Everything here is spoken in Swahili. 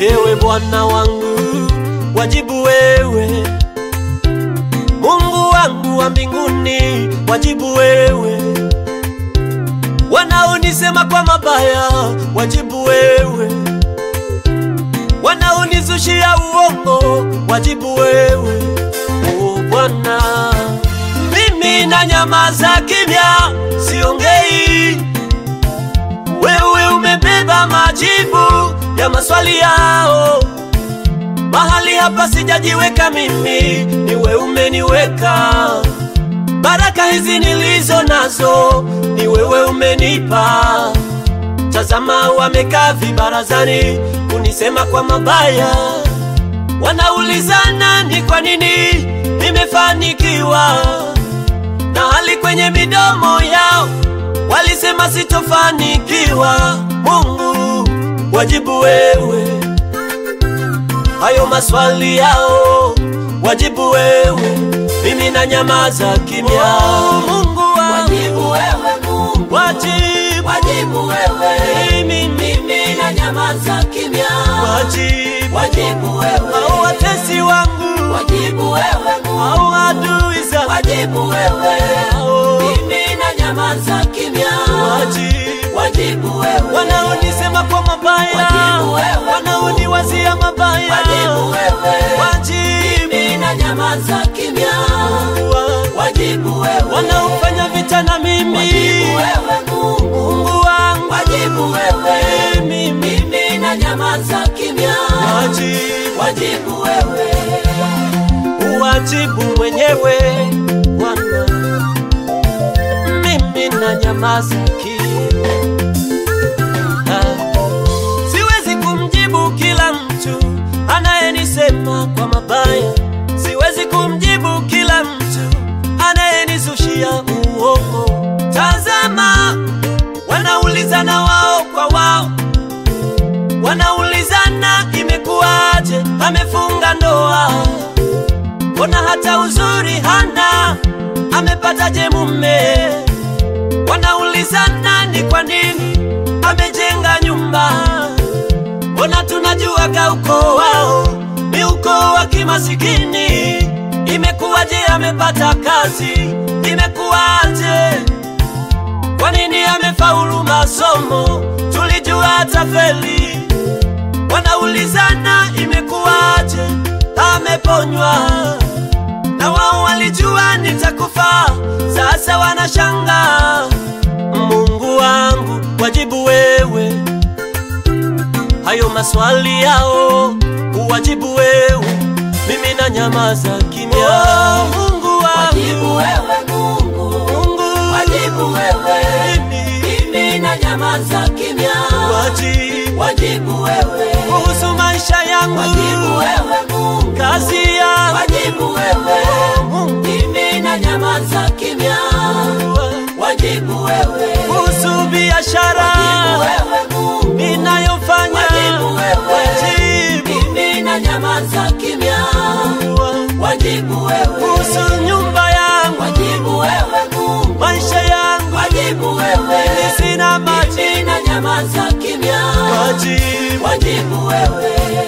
ewe Bwana wangu, wajibu wewe. Mungu wangu wa mbinguni, wajibu wewe. Wanaonisema kwa mabaya, wajibu wewe. Wanaonizushia uongo, wajibu wewe. O Bwana, mimi na nyamaza kimya, siongei. Wewe umebeba majibu ya maswali yao. Mahali hapa sijajiweka mimi, ni wewe umeniweka. Baraka hizi nilizo nazo, ni wewe umenipa. Tazama, wamekaa vibarazani kunisema kwa mabaya, wanaulizana ni kwa nini nimefanikiwa, na hali kwenye midomo yao walisema sitofanikiwa. Mungu, wajibu wewe hayo maswali yao, wajibu wewe, mimi na nyamaza kimya. Mungu wangu, Wajibu wewe Mungu, wajibu, wajibu wewe, mimi, mimi na nyamaza kimya. wajibu, Wajibu wewe, au watesi wangu, wajibu wewe Mungu, au adui zangu, wajibu wewe, au mimi na nyamaza kimya. wajibu, Wajibu wewe, wanaonisema kwa mabaya, Wajibu wewe. wanaoniwazia mabaya, wajibu wewe, wajibu mimi na nyamaza kimya. wangu. Wajibu wewe, wanaofanya vita na mimi wajibu wewe Mungu, Mungu wangu wajibu wewe, mimi mimi na nyamaza kimya. wajibu Wajibu wewe, uwajibu mwenyewe Bwana, mimi na nyamaza kimya. Ah, Siwezi kumjibu kila mtu anayenisema kwa mabaya, siwezi kumjibu kila mtu anayenizushia uongo. Tazama, wanaulizana wao kwa wao, wanaulizana imekuwaje, amefunga ndoa, mbona hata uzuri hana, amepataje mume? Wanaulizana ni kwa nini amejenga nyumba, mbona tunajuaga ukoo wao ni ukoo wa kimasikini. Imekuwaje amepata kazi, imekuwaje kwa nini amefaulu masomo, tulijua atafeli. Wanaulizana imekuwaje ameponywa, na wao walijua nitakufa, sasa wanashanga. Mungu wangu, wajibu wewe hayo maswali yao, uwajibu wewe, mimi na nyamaza kimya. Oh, Mungu wajibu wangu, wewe Mungu, Mungu wajibu wewe, mimi mimi na nyamaza kimya. wajibu Wajibu wewe, kuhusu maisha yangu, wajibu wewe Mungu, kazi yangu, wajibu wewe, Mungu mimi na nyamaza kimya. wangu, Wajibu wewe, kuhusu biashara wajibu wewe Mungu, ninayofanya, Wajibu wewe. wajibu mimi na nyamaza kimya. wangu, Wajibu wewe, kuhusu nyumba yangu, wajibu wewe Mungu, maisha yangu, wajibu wewe, mimi sina maji, mimi na nyamaza kimya. wajibu Wajibu wewe,